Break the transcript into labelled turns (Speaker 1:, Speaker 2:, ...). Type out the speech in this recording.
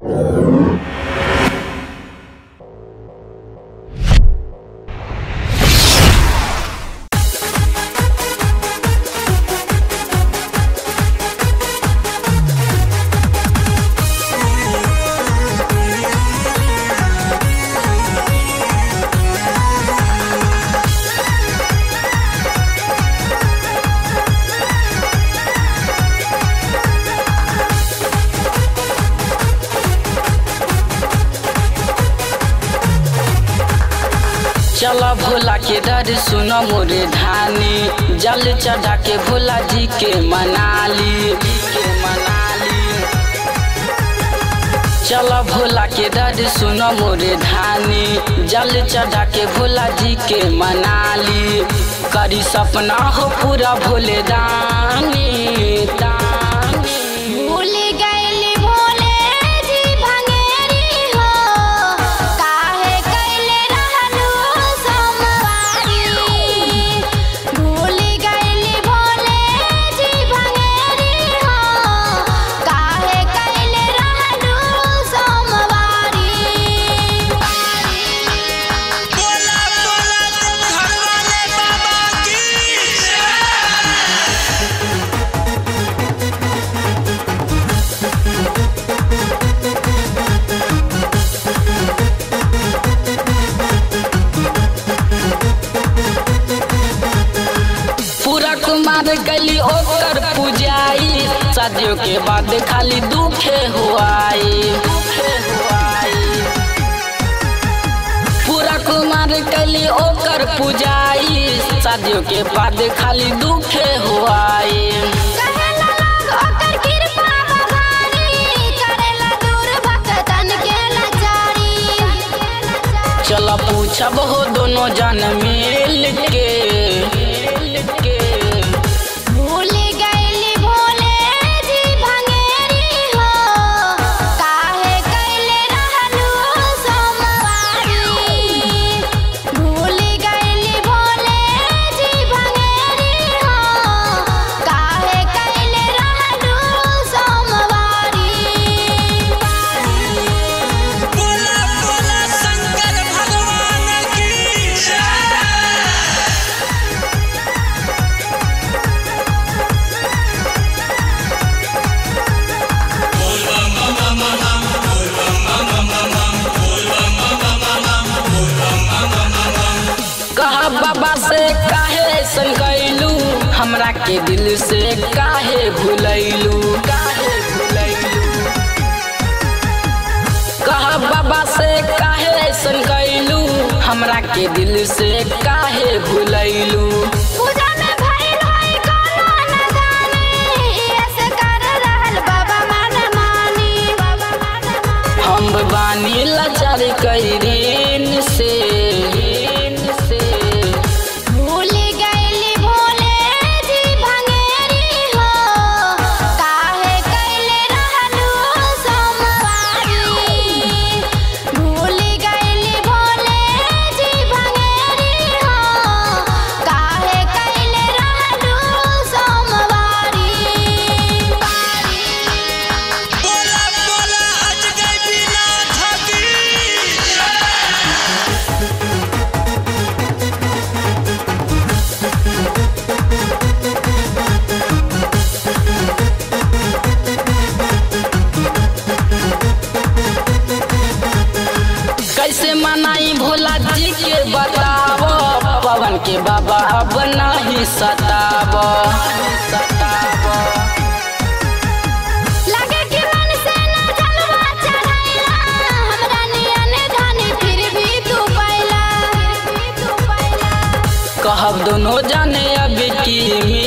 Speaker 1: चल भोला के दर सुन मोरे धानी जल चढ़ा के भोला जी के मनाली के मनाली चल भोला के दर सुन मोरे धानी जल चढ़ा के भोला जी के मनाली करी सपना हो पूरा भोले दानी दानी
Speaker 2: भूल गइली भोले जी भंगेरी हो काहे कइले रहलू सोमवारी भूल गइली भोले जी भंगेरी हो काहे कइले रहलू सोमवारी
Speaker 3: बोला बोला घर वाले बाबा की
Speaker 1: पूरा कुमार गली ओकर पुजाई शादियों के बाद खाली दुखे हुआई दुखे हुआई पूरा कुमार गली ओकर पुजाई शादियों के बाद खाली दुखे हुआई
Speaker 2: कहेला लोग ओकर कृपा बखानी करेला दूर भक्तन के लाचारी
Speaker 1: चल पूछब हो दोनों जन मिल के मिल के
Speaker 2: भूल गइली भोले जी भंगेरी हो काहे कइले रहलू सोमवारी भूल गइली भोले जी भंगेरी हो काहे कइले रहलू सोमवारी
Speaker 3: बोला बोला शंकर भगवान की
Speaker 1: कहा बाबा से काहे संगैलू हमरा के दिल से काहे भुलैलू काहे भुलैलू कहा बाबा से काहे संगैलू हमरा के दिल से काहे भुलैलू
Speaker 2: पूजा में भइल होई कोनो नदानी ऐसे कर रहल बाबा मन मानी बाबा मन मानी
Speaker 1: हम बानी लाचार कैरीन से ऋण से
Speaker 2: भूल गइली भोले जी भंगेरी हो काहे कइले रहलू सोमवारी भूल गइली भोले जी भंगेरी हो काहे कइले रहलू सोमवारी
Speaker 3: बोला बोला अजगय बिना थकी
Speaker 1: कैसे मनाई भोला जी के बताव पवन के बाबा अब नहीं सताव सताव
Speaker 2: लगे कि मन से ना जलवा चढ़ाइला हमरा नियन धानी फिर भी तू पाइला फिर भी तू पाइला
Speaker 1: कहब दोनों जाने अब की